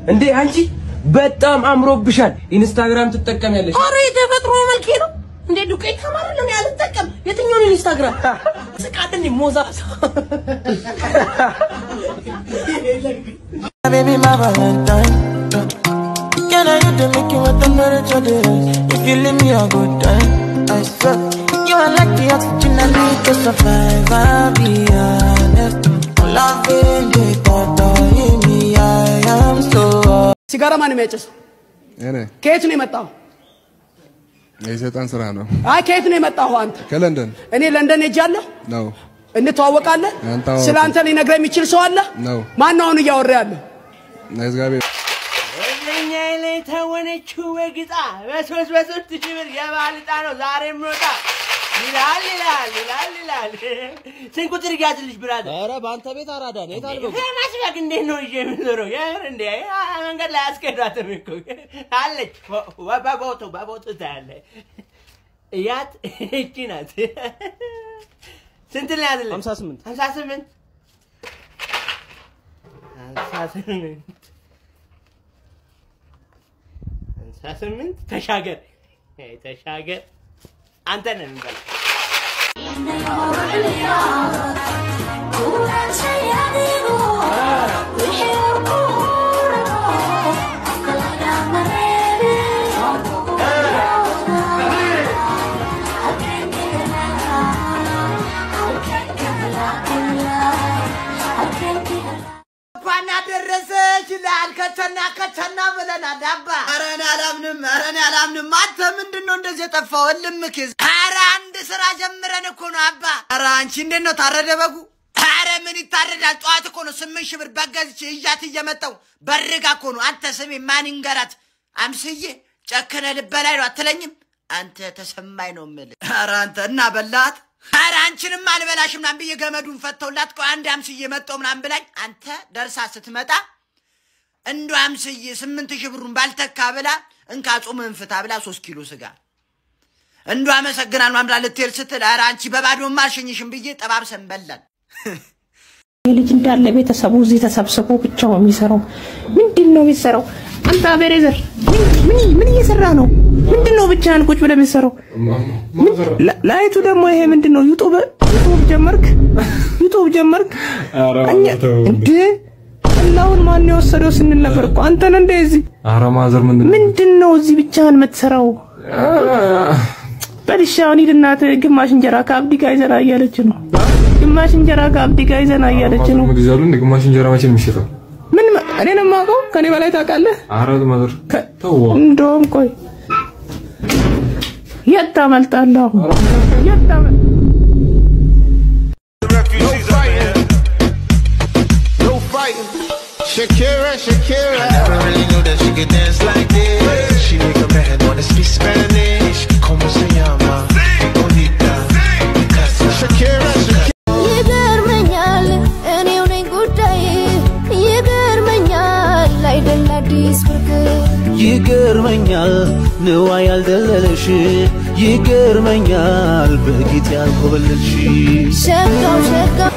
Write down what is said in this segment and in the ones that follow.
እንዴ አንቺ በጣም አምሮብሻል። ኢንስታግራም ትጠቀሚያለሽ? ኧረ የተፈጥሮ መልኬ ነው እንዴ ዱቄት ተማረ ነው አልጠቀም። የትኛውን ኢንስታግራም ስቃድን ሞዛ Baby, my Valentine. Can I hit the make you what temperature it is? If you leave me a good time, I swear. You are like the oxygen I need to survive. I'll be honest. Loving the thought of me, I am so. ሲጋራ ማን የሚያጨሰው? እኔ ከየት ነው የመጣው? የሰይጣን ስራ ነው። አይ ከየት ነው የመጣው አንተ? ከለንደን እኔ ለንደን ሄጃለሁ። ነው እንተዋወቃለን። አንተዋወቅ። ስለ አንተ ሊነግረኝ የሚችል ሰው አለ? ነው ማን ነው አሁን እያወራ ያለው? እግዚአብሔር እኛ ላይ ተወነችው በግጣ በሶስት በሶስት ሺህ ብር የባህል ዕጣ ነው ዛሬ ምሮጣ ይላል ይላል ይላል ይላል። ስንት ቁጥር ያዝልሽ ብራዘር? ኧረ በአንተ ቤት አራዳ ነው። የት አልበው ፌመስ በግ እንዴት ነው ይዤ የምዞረው? የምር እንዴ አ- መንገድ ላይ አስኬዷትም እኮ አለች። በ- በቦቱ በቦቱ ታያለ እያት እቺ ናት። ስንት ላይ ያዝልሽ? ሀምሳ ስምንት ሀምሳ ስምንት ሀምሳ ስምንት ሀምሳ ስምንት ተሻገር እ ተሻገር አንተ ነህ የምንበላው። እንኳን አደረሰሽ ይላል ከቸና ከቸና ብለናል አባ። ኧረ እኔ አላምንም፣ ኧረ እኔ አላምንም። አንተ ምንድን ነው እንደዚህ የጠፋው? እልምክ ይዝ ኧረ አንድ ስራ ጀምረን እኮ ነው አባ። ኧረ አንቺ እንዴት ነው ታረደ በጉ? ኧረ ምን ይታረዳል? ጠዋት እኮ ነው ስምንት ሺህ ብር በገዝቼ እያት እየመጣሁ በርጋ እኮ ነው። አንተ ስሜ ማን ይንገራት? አምስዬ ጨከነ ልበላይ ነው አትለኝም? አንተ ተሰማኝ ነው የምልህ። ኧረ አንተ እና በላት ኧረ አንቺንም አልበላሽም ምናምን ብዬ ገመዱን ፈተውላት ቆይ አንድ አምስዬ መጣሁ ምናምን ብላኝ አንተ ደርሳ ስትመጣ እንዶ አምስዬ ስምንት ሺህ ብሩን ባልተካ ብላ እንካ ጾምህን ፍታ ብላ ሶስት ኪሎ ስጋ እንዶ አመሰግናል ማምላ ልትሄድ ስትል ኧረ አንቺ በባዶማ አልሸኝሽም ብዬ ጠባብሰን በላን። ልጅ እንዳለ ቤተሰቡ እዚህ ተሰብስቦ ብቻው የሚሰራው ምንድን ነው የሚሰራው? አንተ አቤሬዘር ምን ምን እየሰራ ነው? ምንድን ነው ብቻህን ቁጭ ብለህ የምትሰራው? ላ- ላይቱ ደግሞ ይሄ ምንድን ነው? ዩቱብ ዩቱብ ጀመርክ? ዩቱብ ጀመርክ? እኛ- እንዴ አላሁን ማን የወሰደው ስንል ነበር እኮ አንተ ነህ እንደ እዚህ ኧረ ማዘር ምንድን ምንድን ነው እዚህ ብቻህን የምትሰራው? በልሻ አሁን ሂድ እናትህ ግማሽ እንጀራ ከአብዲ ጋር ይዘና እያለች ነው። ግማሽ እንጀራ ከአብዲ ጋር ይዘና እያለች ነው። ምግብ ይዛሉ እንደ ግማሽ እንጀራ መቼ ነው የሚሸጠው? ምን ማ- እኔ ነው የማውቀው? ከኔ በላይ ታውቃለህ? ኧረ ማዘር ተው እንደውም ቆይ የት ታመልጣለህ አሁን? የት ታመል No fighting. Shakira, Shakira. I never really knew that she could dance like this. She make a man wanna speak Spanish. Como se llama? Bonita. Casa. Shakira, Shakira. ይገርመኛል እኔው ነኝ ጉዳይ ይገርመኛል አይደል አዲስ ብርቅ ይገርመኛል ንዋ ያልደለለሽ ይገርመኛል በጌጥ ያልኮበለልሽ ሸጋው ሸጋው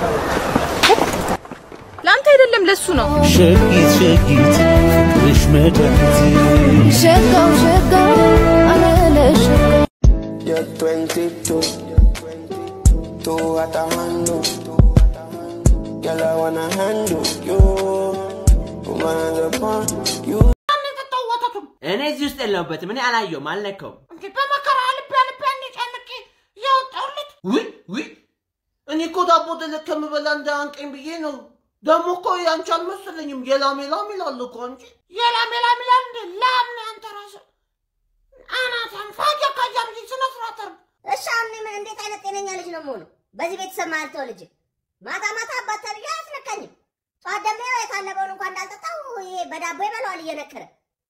ለአንተ አይደለም ለሱ ነው። ሸጊት ሸጊት ነሽ መድኃኒት ሸጋው ሸጋው አለለሸጋው You're 22, two at a handle. Girl, I wanna handle you. Woman upon you. እኔ እዚህ ውስጥ የለሁበትም። እኔ አላየሁም፣ አልነካውም። በመከራ ልቤ ልቤን ጨምቄ ያወጣሁለት ውይ ውይ፣ እኔ እኮ ዳቦ ደለት ከምበላ እንዳያንቀኝ ብዬ ነው። ደግሞ እኮ ያንቺ አልመሰለኝም። የላም የላም ይላል እኮ እንጂ የላም የላም ይላል እንደ ላም ነው አንተ ራስህ አናታም ፋጃ ካጃ ብዬ ስነ ስርዓት አድርግ። እሺ አሁን እኔ ምን እንዴት አይነት ጤነኛ ልጅ ነው የምሆነው? በዚህ ቤተሰብ መሀል ተወልጄ ማታ ማታ አባት ተብዬ አያስነካኝም። ጠዋት ደግሞ ያው የታለበውን እንኳን እንዳልጠጣው ይሄ በዳቦ ይበላዋል እየነከረ።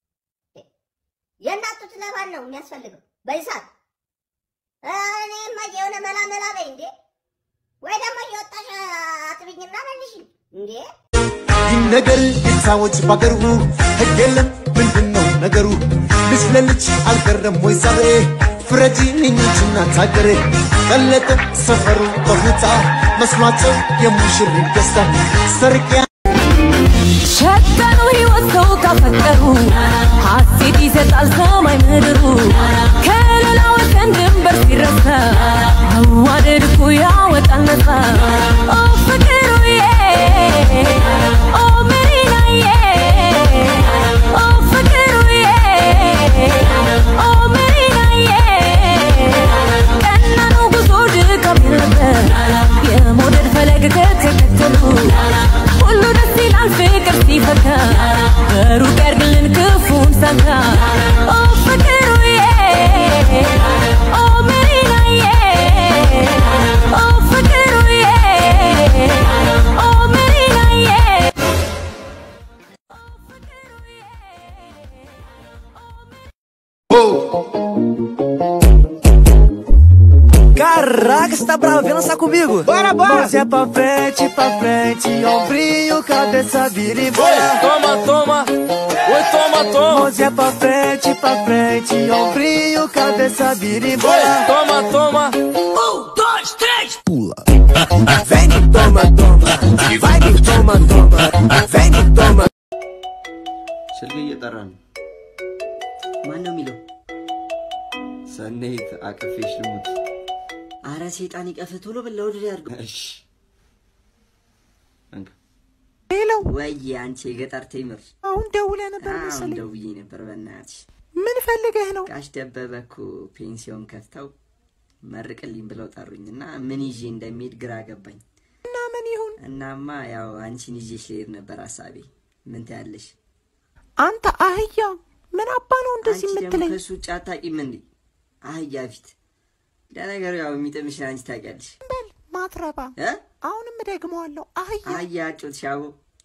የእናት ጡት ለማን ነው የሚያስፈልገው በዚህ ሰዓት? እኔማ የሆነ መላ መላ በይ እንዴ! ወይ ደግሞ እየወጣሽ አጥብኝና መልሽኝ እንዴ! ይህ ነገር ይታወጅ ባገሩ ህግ የለም ምንድን ነው ነገሩ? ልጅ ለልጅ አልቀረም ወይ ዛሬ? ፍረጂ እኞችና ታገሬ ቀለጠ ሰፈሩ በሁታ መስሏቸው የሙሽሪት ደስታ ሰርቂያ ሸቀኑ ህይወት ሰው ካፈቀሩ ሐሴት ይሰጣል ሰማይ ምድሩ ከሌላ ወሰን ድንበር ሲረሳ መዋደድ እኮ ያወጣል ነፃ ኦ ፍቅሩዬ ኦ መሪናዬ ኦ ፍቅሩዬ ኦ መሪናዬ ቀና ነው ጉዞ ድካም የለበት የመውደድ ፈለግ ከተከተሉ ሁሉ ደስ ይላል ፍቅር ሲፈካ በሩቅ ያርግልን ክፉን ሳንካ ኦ ፍቅሩዬ ኦ መሪናዬ ኦ ፍቅሩዬ ኦ መሪናዬ Caraca, você tá bravo? Vem lançar comigo. Bora, bora. Mãozinha pra frente, pra frente, ombrinho, cabeça vira e bora. Toma, toma. Oi, toma, toma. Mãozinha pra frente, pra frente, ombrinho, cabeça vira e bora. Toma, toma. Um, dois, três, pula. Vem, toma, toma. Vai, toma, toma. Vem, toma. ስልክ እየጠራ ነው። ማን ነው የሚለው? ሰኔት አቅፌሽ ልሙት። አረ ሴጣን ይቀፍ ቶሎ በል ለወደ ያድርገው። እሺ እንካ። ሄሎ ወይ አንቺ የገጠር ቴምር አሁን ደውለህ ነበር አሁን መሰለኝ። ደውዬ ነበር። በእናትሽ ምን ፈልገህ ነው? ጋሽ ደበበ እኮ ፔንሲዮን ከፍተው መርቅልኝ ብለው ጠሩኝ እና ምን ይዤ እንደሚሄድ ግራ ገባኝ። እና ምን ይሁን? እናማ ያው አንቺን ይዤሽ ልሄድ ነበር ሀሳቤ። ምን ትያለሽ? አንተ አህያ ምን አባ ነው እንደዚህ አንቺ ደግሞ የምትለኝ? ከእሱ ውጭ አታውቂም እንዴ? አህያ ፊት ለነገሩ ያው የሚጥምሽን አንቺ ታውቂያለሽ። በል ማትረባ። እ? አሁንም እደግመዋለሁ አህያ። አህያ ጮት ሻቦ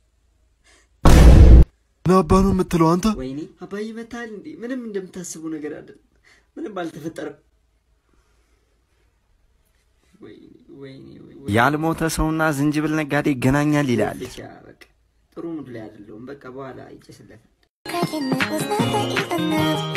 ምን አባ ነው የምትለው አንተ? ወይኔ አባዬ መታል እንዴ? ምንም እንደምታስቡ ነገር አይደለም። ምንም አልተፈጠረም። ወይኔ ወይኔ ወይኔ ያልሞተ ሰውና ዝንጅብል ነጋዴ ይገናኛል ይላል። ብቻ በቃ ጥሩ ሙድ ላይ አይደለሁም። በቃ በኋላ ይጨስለታል። Cracking it was never enough.